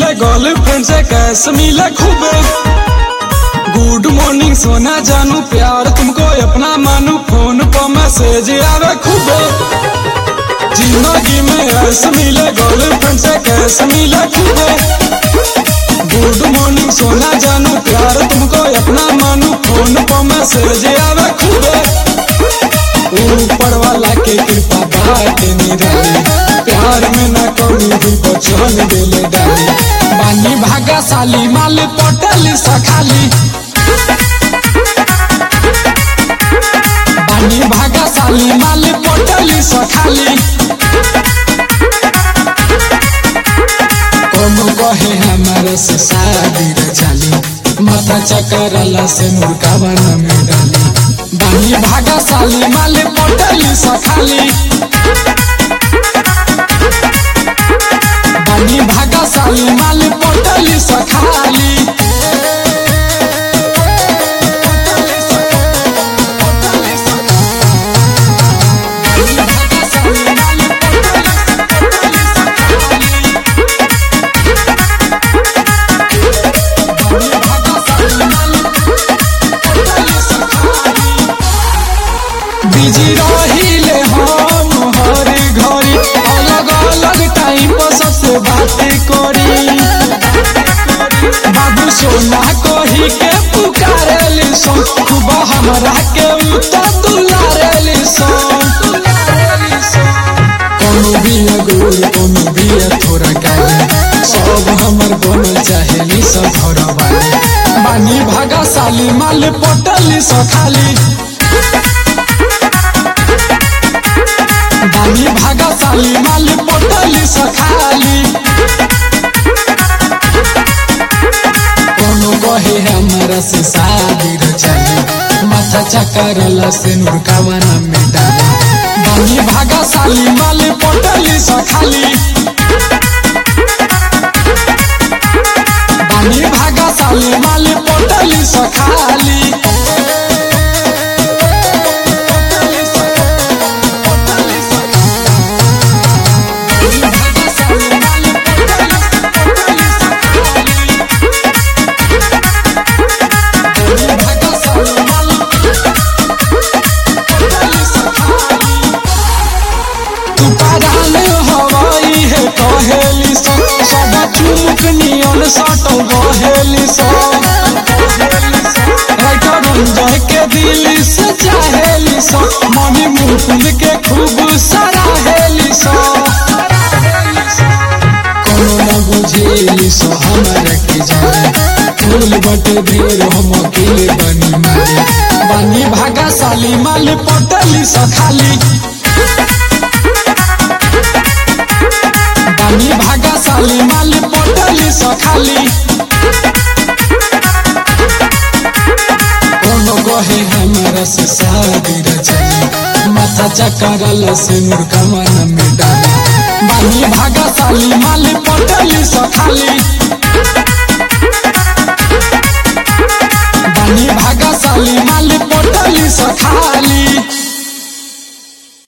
मिले गर्लफ्रेंड से कैश मिले खूबे गुड मॉर्निंग सोना जानू प्यार तुमको अपना मानू फोन पर मैसेज आवे खूबे जिंदगी में ऐश मिले गर्लफ्रेंड से कैश मिले खूबे गुड मॉर्निंग सोना जानू प्यार तुमको अपना मानू फोन पर मैसेज आवे खूबे ऊपर वाला के कृपा बाटे निराली प्यार में ना कमी हुई बचन देले डाली बानी भागा साली माल पटल सखाली बानी भागा साली माल पटल सखाली कोनो कहे हमारे से शादी रे चाली माथा चकरला से मुर्गा बना में डाली बानी भागा साली माले पटली सखाली बानी भागा साली माले पटली सखाली बानी भागा साली माले पटली बानी भागा साली माले पटली सखाली बिजी रहिले हम हर घड़ी अलग अलग टाइम पर सबसे बात करी बाबू सोना कही के पुकारेली सो सुबह हमरा के उतर दुलारेली सो कोनो भी अगुर कोनो भी थोड़ा गाली सब हमर बनल चाहेली सब घर वाली बानी भागा साली माल पटली सखाली बानी भागा साली माल पटली सखाली कोनो कहे हमारा से शादी रे चली माथा चकरला से नुरकावाना में डाली बानी भागा साली माल पटली सखाली बानी भागा साली माल पटली सखाली पटली सखाली पटली सखाली बानी भागा साली माल पटली पटली सखाली बानी भागा साली माल पटली सखाली तू पागल हवाई है कहेली सो सदा चुमुक नियन सटल रहेली सो राइटर रंजय के दिल से चाहेली सो मनी मुकुंद के खूब सराहेली सो कोनो न बुझेली सो हमरा के जाने फूल बटे ढेर हम अकेले बनी मारे बनी भागा साली माल पटली सखाली बानी भागा साली माल पटली सखाली कोनो कहे हमारा से शादी रे चली माथा चकरल से मुर्गा मन में डाली बानी भागा साली माल पटली सखाली बानी भागा साली माल